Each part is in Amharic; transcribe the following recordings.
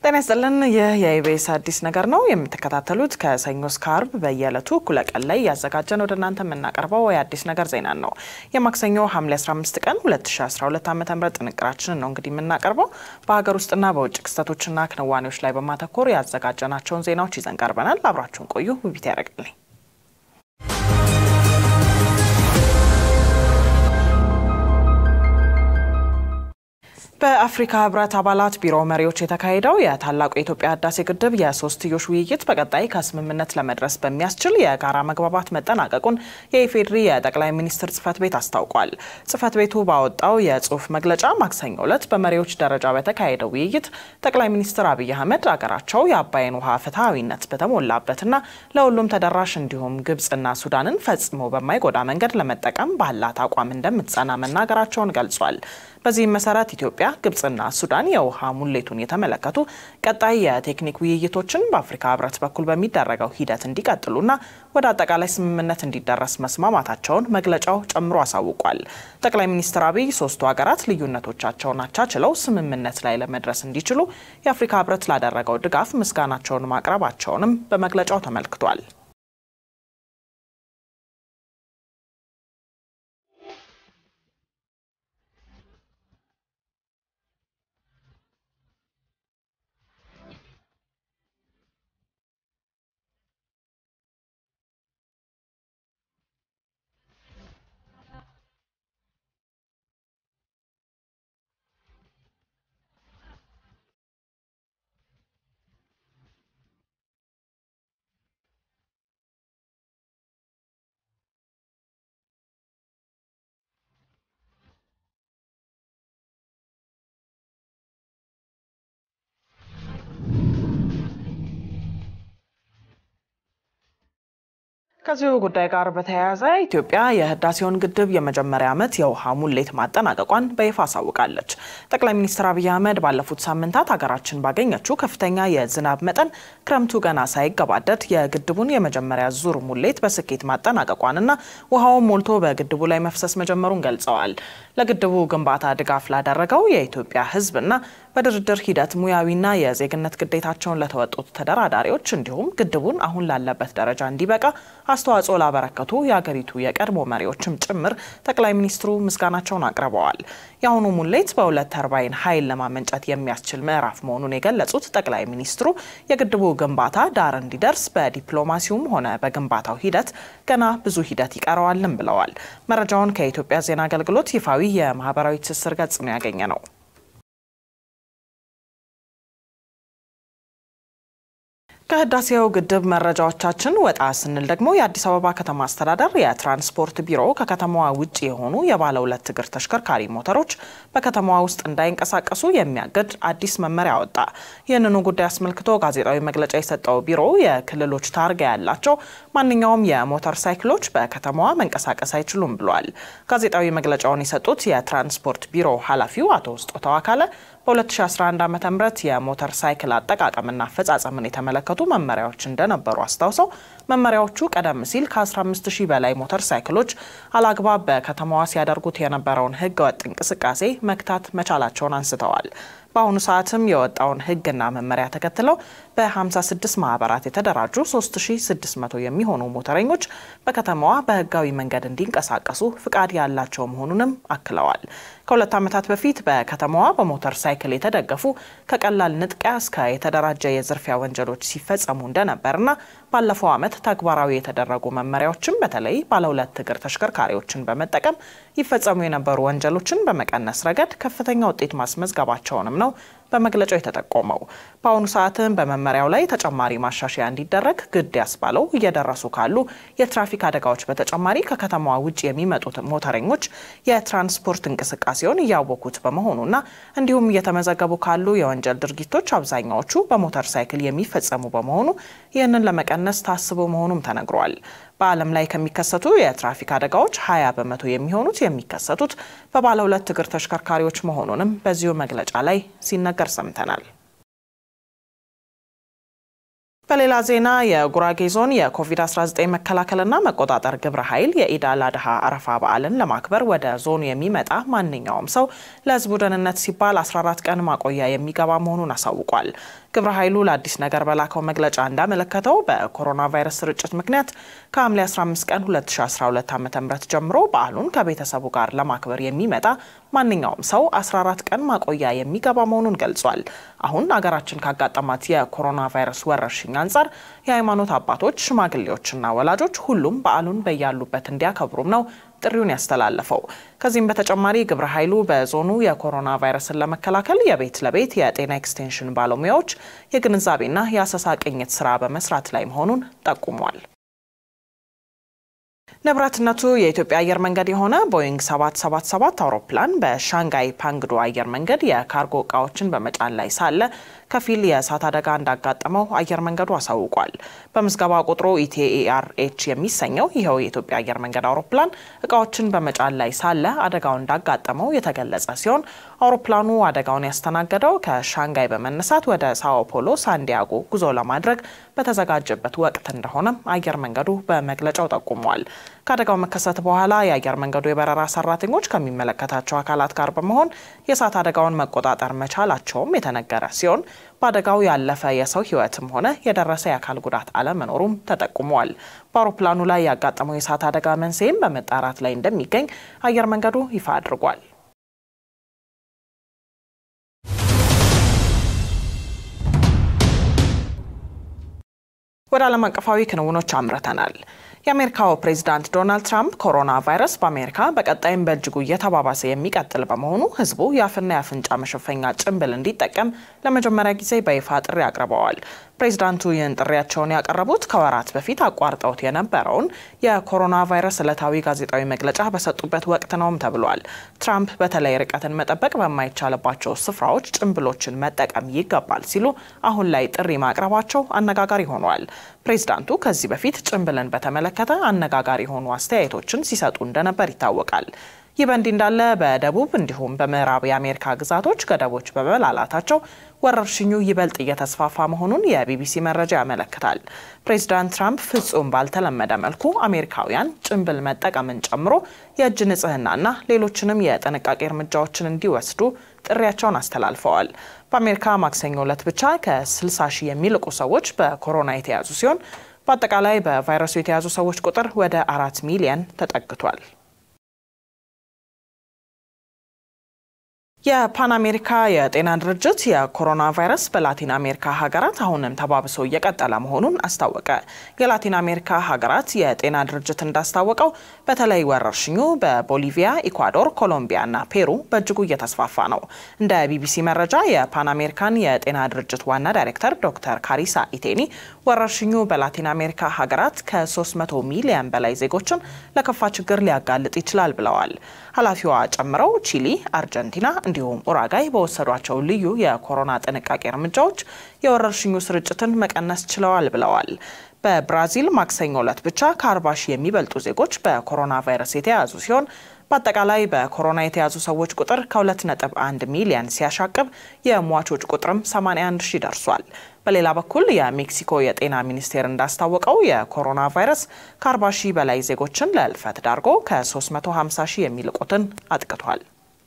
ጤና ይስጥልን። ይህ የኢቢኤስ አዲስ ነገር ነው የምትከታተሉት። ከሰኞ እስከ አርብ በየዕለቱ እኩለ ቀን ላይ ያዘጋጀን ወደ እናንተ የምናቀርበው የአዲስ ነገር ዜና ነው። የማክሰኞ ሐምሌ 15 ቀን 2012 ዓ ም ጥንቅራችንን ነው እንግዲህ የምናቀርበው። በሀገር ውስጥና በውጭ ክስተቶችና ክንዋኔዎች ላይ በማተኮር ያዘጋጀናቸውን ዜናዎች ይዘን ቀርበናል። አብራችሁን ቆዩ። ውቢት ያደርግልኝ በአፍሪካ ህብረት አባላት ቢሮ መሪዎች የተካሄደው የታላቁ የኢትዮጵያ ህዳሴ ግድብ የሶስትዮሽ ውይይት በቀጣይ ከስምምነት ለመድረስ በሚያስችል የጋራ መግባባት መጠናቀቁን የኢፌዴሪ የጠቅላይ ሚኒስትር ጽህፈት ቤት አስታውቋል። ጽህፈት ቤቱ ባወጣው የጽሁፍ መግለጫ ማክሰኞ ዕለት በመሪዎች ደረጃ በተካሄደው ውይይት ጠቅላይ ሚኒስትር አብይ አህመድ አገራቸው የአባይን ውሃ ፍትሐዊነት በተሞላበትና ለሁሉም ተደራሽ እንዲሁም ግብጽና ሱዳንን ፈጽሞ በማይጎዳ መንገድ ለመጠቀም ባላት አቋም እንደምትጸና መናገራቸውን ገልጿል። በዚህም መሰረት ኢትዮጵያ፣ ግብጽና ሱዳን የውሃ ሙሌቱን የተመለከቱ ቀጣይ የቴክኒክ ውይይቶችን በአፍሪካ ህብረት በኩል በሚደረገው ሂደት እንዲቀጥሉና ወደ አጠቃላይ ስምምነት እንዲደረስ መስማማታቸውን መግለጫው ጨምሮ አሳውቋል። ጠቅላይ ሚኒስትር አብይ ሶስቱ ሀገራት ልዩነቶቻቸውን አቻችለው ስምምነት ላይ ለመድረስ እንዲችሉ የአፍሪካ ህብረት ላደረገው ድጋፍ ምስጋናቸውን ማቅረባቸውንም በመግለጫው ተመልክቷል። ከዚሁ ጉዳይ ጋር በተያያዘ ኢትዮጵያ የህዳሴውን ግድብ የመጀመሪያ ዓመት የውሃ ሙሌት ማጠናቀቋን በይፋ አሳውቃለች። ጠቅላይ ሚኒስትር አብይ አህመድ ባለፉት ሳምንታት ሀገራችን ባገኘችው ከፍተኛ የዝናብ መጠን ክረምቱ ገና ሳይገባደድ የግድቡን የመጀመሪያ ዙር ሙሌት በስኬት ማጠናቀቋንና ውሃውን ሞልቶ በግድቡ ላይ መፍሰስ መጀመሩን ገልጸዋል። ለግድቡ ግንባታ ድጋፍ ላደረገው የኢትዮጵያ ህዝብና በድርድር ሂደት ሙያዊና የዜግነት ግዴታቸውን ለተወጡት ተደራዳሪዎች እንዲሁም ግድቡን አሁን ላለበት ደረጃ እንዲበቃ አስተዋጽኦ ላበረከቱ የአገሪቱ የቀድሞ መሪዎችም ጭምር ጠቅላይ ሚኒስትሩ ምስጋናቸውን አቅርበዋል። የአሁኑ ሙሌት በሁለት ተርባይን ኃይል ለማመንጨት የሚያስችል ምዕራፍ መሆኑን የገለጹት ጠቅላይ ሚኒስትሩ የግድቡ ግንባታ ዳር እንዲደርስ በዲፕሎማሲውም ሆነ በግንባታው ሂደት ገና ብዙ ሂደት ይቀረዋልም ብለዋል። መረጃውን ከኢትዮጵያ ዜና አገልግሎት ይፋዊ የማህበራዊ ትስስር ገጽ ነው ያገኘ ነው። ከህዳሴው ግድብ መረጃዎቻችን ወጣ ስንል ደግሞ የአዲስ አበባ ከተማ አስተዳደር የትራንስፖርት ቢሮ ከከተማዋ ውጭ የሆኑ የባለ ሁለት እግር ተሽከርካሪ ሞተሮች በከተማዋ ውስጥ እንዳይንቀሳቀሱ የሚያግድ አዲስ መመሪያ ወጣ። ይህንኑ ጉዳይ አስመልክቶ ጋዜጣዊ መግለጫ የሰጠው ቢሮ የክልሎች ታርጋ ያላቸው ማንኛውም የሞተር ሳይክሎች በከተማዋ መንቀሳቀስ አይችሉም ብሏል። ጋዜጣዊ መግለጫውን የሰጡት የትራንስፖርት ቢሮ ኃላፊው አቶ ስጦታው አካለ በ2011 ዓ ም የሞተር ሳይክል አጠቃቀምና አፈጻጸምን የተመለከቱ መመሪያዎች እንደነበሩ አስታውሰው መመሪያዎቹ ቀደም ሲል ከ15 ሺህ በላይ ሞተር ሳይክሎች አላግባብ በከተማዋ ሲያደርጉት የነበረውን ህገወጥ እንቅስቃሴ መክታት መቻላቸውን አንስተዋል። በአሁኑ ሰዓትም የወጣውን ህግና መመሪያ ተከትለው በ56 ማህበራት የተደራጁ 3600 የሚሆኑ ሞተረኞች በከተማዋ በህጋዊ መንገድ እንዲንቀሳቀሱ ፍቃድ ያላቸው መሆኑንም አክለዋል። ከሁለት ዓመታት በፊት በከተማዋ በሞተር ሳይክል የተደገፉ ከቀላል ንጥቂያ እስከ የተደራጀ የዝርፊያ ወንጀሎች ሲፈጸሙ እንደነበርና ባለፈው ዓመት ተግባራዊ የተደረጉ መመሪያዎችም በተለይ ባለሁለት እግር ተሽከርካሪዎችን በመጠቀም ይፈጸሙ የነበሩ ወንጀሎችን በመቀነስ ረገድ ከፍተኛ ውጤት ማስመዝገባቸውንም ነው በመግለጫው የተጠቆመው። በአሁኑ ሰዓትም በመመሪያው ላይ ተጨማሪ ማሻሻያ እንዲደረግ ግድ ያስባለው እየደረሱ ካሉ የትራፊክ አደጋዎች በተጨማሪ ከከተማዋ ውጭ የሚመጡት ሞተረኞች የትራንስፖርት እንቅስቃሴውን እያወኩት በመሆኑና እንዲሁም እየተመዘገቡ ካሉ የወንጀል ድርጊቶች አብዛኛዎቹ በሞተር ሳይክል የሚፈጸሙ በመሆኑ ይህንን ለመቀነስ ታስቦ መሆኑም ተነግሯል። በዓለም ላይ ከሚከሰቱ የትራፊክ አደጋዎች 20 በመቶ የሚሆኑት የሚከሰቱት በባለ ሁለት እግር ተሽከርካሪዎች መሆኑንም በዚሁ መግለጫ ላይ ሲነገር ሰምተናል። በሌላ ዜና የጉራጌ ዞን የኮቪድ-19 መከላከልና መቆጣጠር ግብረ ኃይል የኢድ አል አድሃ አረፋ በዓልን ለማክበር ወደ ዞኑ የሚመጣ ማንኛውም ሰው ለሕዝቡ ደህንነት ሲባል 14 ቀን ማቆያ የሚገባ መሆኑን አሳውቋል። ግብረ ኃይሉ ለአዲስ ነገር በላከው መግለጫ እንዳመለከተው በኮሮና ቫይረስ ስርጭት ምክንያት ከሐምሌ 15 ቀን 2012 ዓ ም ጀምሮ በዓሉን ከቤተሰቡ ጋር ለማክበር የሚመጣ ማንኛውም ሰው 14 ቀን ማቆያ የሚገባ መሆኑን ገልጿል። አሁን አገራችን ካጋጠማት የኮሮና ቫይረስ ወረርሽኝ አንጻር የሃይማኖት አባቶች፣ ሽማግሌዎችና ወላጆች ሁሉም በዓሉን በያሉበት እንዲያከብሩም ነው ጥሪውን ያስተላለፈው። ከዚህም በተጨማሪ ግብረ ኃይሉ በዞኑ የኮሮና ቫይረስን ለመከላከል የቤት ለቤት የጤና ኤክስቴንሽን ባለሙያዎች የግንዛቤና የአሰሳ ቅኝት ስራ በመስራት ላይ መሆኑን ጠቁሟል። ንብረትነቱ የኢትዮጵያ አየር መንገድ የሆነ ቦይንግ 777 አውሮፕላን በሻንጋይ ፓንግዶ አየር መንገድ የካርጎ እቃዎችን በመጫን ላይ ሳለ ከፊል የእሳት አደጋ እንዳጋጠመው አየር መንገዱ አሳውቋል። በምዝገባ ቁጥሩ ኢቲኤአርኤች የሚሰኘው ይኸው የኢትዮጵያ አየር መንገድ አውሮፕላን እቃዎችን በመጫን ላይ ሳለ አደጋው እንዳጋጠመው የተገለጸ ሲሆን አውሮፕላኑ አደጋውን ያስተናገደው ከሻንጋይ በመነሳት ወደ ሳኦ ፖሎ ሳንዲያጎ ጉዞ ለማድረግ በተዘጋጀበት ወቅት እንደሆነም አየር መንገዱ በመግለጫው ጠቁሟል። ከአደጋው መከሰት በኋላ የአየር መንገዱ የበረራ ሰራተኞች ከሚመለከታቸው አካላት ጋር በመሆን የእሳት አደጋውን መቆጣጠር መቻላቸውም የተነገረ ሲሆን በአደጋው ያለፈ የሰው ሕይወትም ሆነ የደረሰ የአካል ጉዳት አለመኖሩም ተጠቁሟል። በአውሮፕላኑ ላይ ያጋጠመው የእሳት አደጋ መንስኤም በመጣራት ላይ እንደሚገኝ አየር መንገዱ ይፋ አድርጓል። ወደ ዓለም አቀፋዊ ክንውኖች አምርተናል። የአሜሪካው ፕሬዚዳንት ዶናልድ ትራምፕ ኮሮና ቫይረስ በአሜሪካ በቀጣይም በእጅጉ እየተባባሰ የሚቀጥል በመሆኑ ሕዝቡ የአፍና የአፍንጫ መሸፈኛ ጭንብል እንዲጠቀም ለመጀመሪያ ጊዜ በይፋ ጥሪ አቅርበዋል። ፕሬዚዳንቱ ይህን ጥሪያቸውን ያቀረቡት ከወራት በፊት አቋርጠውት የነበረውን የኮሮና ቫይረስ ዕለታዊ ጋዜጣዊ መግለጫ በሰጡበት ወቅት ነውም ተብሏል። ትራምፕ በተለይ ርቀትን መጠበቅ በማይቻልባቸው ስፍራዎች ጭንብሎችን መጠቀም ይገባል ሲሉ አሁን ላይ ጥሪ ማቅረባቸው አነጋጋሪ ሆኗል። ፕሬዚዳንቱ ከዚህ በፊት ጭንብልን በተመለከተ አነጋጋሪ የሆኑ አስተያየቶችን ሲሰጡ እንደነበር ይታወቃል። ይህ በእንዲህ እንዳለ በደቡብ እንዲሁም በምዕራብ የአሜሪካ ግዛቶች ገደቦች በመላላታቸው ወረርሽኙ ይበልጥ እየተስፋፋ መሆኑን የቢቢሲ መረጃ ያመለክታል። ፕሬዚዳንት ትራምፕ ፍጹም ባልተለመደ መልኩ አሜሪካውያን ጭንብል መጠቀምን ጨምሮ የእጅ ንጽህናና ሌሎችንም የጥንቃቄ እርምጃዎችን እንዲወስዱ ጥሪያቸውን አስተላልፈዋል። በአሜሪካ ማክሰኞ ዕለት ብቻ ከ60 ሺህ የሚልቁ ሰዎች በኮሮና የተያዙ ሲሆን በአጠቃላይ በቫይረሱ የተያዙ ሰዎች ቁጥር ወደ አራት ሚሊየን ተጠግቷል። የፓን አሜሪካ የጤና ድርጅት የኮሮና ቫይረስ በላቲን አሜሪካ ሀገራት አሁንም ተባብሶ እየቀጠለ መሆኑን አስታወቀ። የላቲን አሜሪካ ሀገራት የጤና ድርጅት እንዳስታወቀው በተለይ ወረርሽኙ በቦሊቪያ፣ ኢኳዶር፣ ኮሎምቢያ እና ፔሩ በእጅጉ እየተስፋፋ ነው። እንደ ቢቢሲ መረጃ የፓን አሜሪካን የጤና ድርጅት ዋና ዳይሬክተር ዶክተር ካሪሳ ኢቴኒ ወረርሽኙ በላቲን አሜሪካ ሀገራት ከ300 ሚሊዮን በላይ ዜጎችን ለከፋ ችግር ሊያጋልጥ ይችላል ብለዋል። ኃላፊዋ ጨምረው ቺሊ፣ አርጀንቲና እንዲሁም ኡራጋይ በወሰዷቸው ልዩ የኮሮና ጥንቃቄ እርምጃዎች የወረርሽኙ ስርጭትን መቀነስ ችለዋል ብለዋል። በብራዚል ማክሰኞ ዕለት ብቻ ከ40 ሺህ የሚበልጡ ዜጎች በኮሮና ቫይረስ የተያዙ ሲሆን በአጠቃላይ በኮሮና የተያዙ ሰዎች ቁጥር ከ2.1 ሚሊዮን ሲያሻቅብ የሟቾች ቁጥርም 81 ሺህ ደርሷል። በሌላ በኩል የሜክሲኮ የጤና ሚኒስቴር እንዳስታወቀው የኮሮና ቫይረስ ከ40 ሺህ በላይ ዜጎችን ለእልፈት ዳርጎ ከ350 ሺህ የሚልቁትን አጥቅቷል።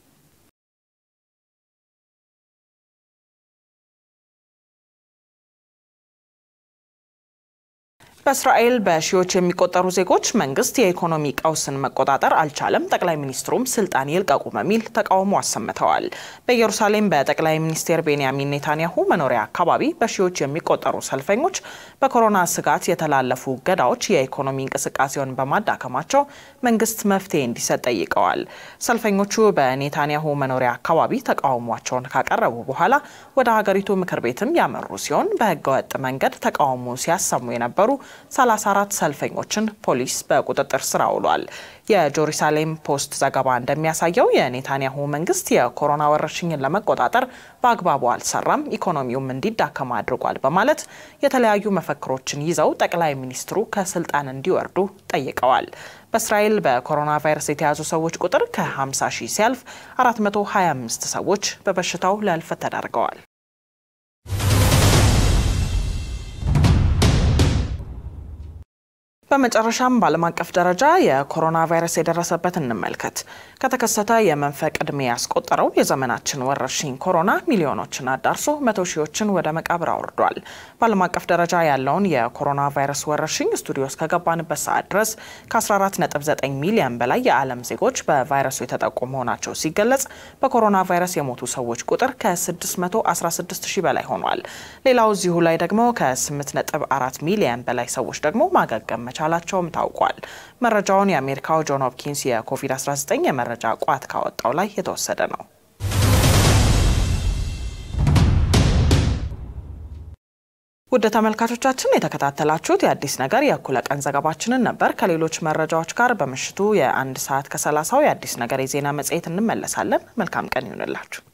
በእስራኤል በሺዎች የሚቆጠሩ ዜጎች መንግስት የኢኮኖሚ ቀውስን መቆጣጠር አልቻለም፣ ጠቅላይ ሚኒስትሩም ስልጣን ይልቀቁ በሚል ተቃውሞ አሰምተዋል። በኢየሩሳሌም በጠቅላይ ሚኒስትር ቤንያሚን ኔታንያሁ መኖሪያ አካባቢ በሺዎች የሚቆጠሩ ሰልፈኞች በኮሮና ስጋት የተላለፉ እገዳዎች የኢኮኖሚ እንቅስቃሴውን በማዳከማቸው መንግስት መፍትሄ እንዲሰጥ ጠይቀዋል። ሰልፈኞቹ በኔታንያሁ መኖሪያ አካባቢ ተቃውሟቸውን ካቀረቡ በኋላ ወደ ሀገሪቱ ምክር ቤትም ያመሩ ሲሆን በህገወጥ መንገድ ተቃውሞ ሲያሰሙ የነበሩ 34 ሰልፈኞችን ፖሊስ በቁጥጥር ስር አውሏል። የጄሩሳሌም ፖስት ዘገባ እንደሚያሳየው የኔታንያሁ መንግስት የኮሮና ወረርሽኝን ለመቆጣጠር በአግባቡ አልሰራም፣ ኢኮኖሚውም እንዲዳከም አድርጓል በማለት የተለያዩ መፈክሮችን ይዘው ጠቅላይ ሚኒስትሩ ከስልጣን እንዲወርዱ ጠይቀዋል። በእስራኤል በኮሮና ቫይረስ የተያዙ ሰዎች ቁጥር ከ50 ሺህ ሲያልፍ 425 ሰዎች በበሽታው ለህልፈት ተዳርገዋል። በመጨረሻም በዓለም አቀፍ ደረጃ የኮሮና ቫይረስ የደረሰበት እንመልከት። ከተከሰተ የመንፈቅ ዕድሜ ያስቆጠረው የዘመናችን ወረርሽኝ ኮሮና ሚሊዮኖችን አዳርሶ መቶ ሺዎችን ወደ መቃብር አውርዷል። በዓለም አቀፍ ደረጃ ያለውን የኮሮና ቫይረስ ወረርሽኝ ስቱዲዮ እስከገባንበት ሰዓት ድረስ ከ14.9 ሚሊዮን በላይ የዓለም ዜጎች በቫይረሱ የተጠቁ መሆናቸው ሲገለጽ በኮሮና ቫይረስ የሞቱ ሰዎች ቁጥር ከ616 ሺህ በላይ ሆኗል። ሌላው እዚሁ ላይ ደግሞ ከ8.4 ሚሊዮን በላይ ሰዎች ደግሞ ማገገም መቻላቸውም ታውቋል። መረጃውን የአሜሪካው ጆን ሆፕኪንስ የኮቪድ-19 የመረጃ ቋት ካወጣው ላይ የተወሰደ ነው። ውድ ተመልካቾቻችን የተከታተላችሁት የአዲስ ነገር የእኩለ ቀን ዘገባችንን ነበር። ከሌሎች መረጃዎች ጋር በምሽቱ የአንድ ሰዓት ከሰላሳው የአዲስ ነገር የዜና መጽሔት እንመለሳለን። መልካም ቀን ይሁንላችሁ።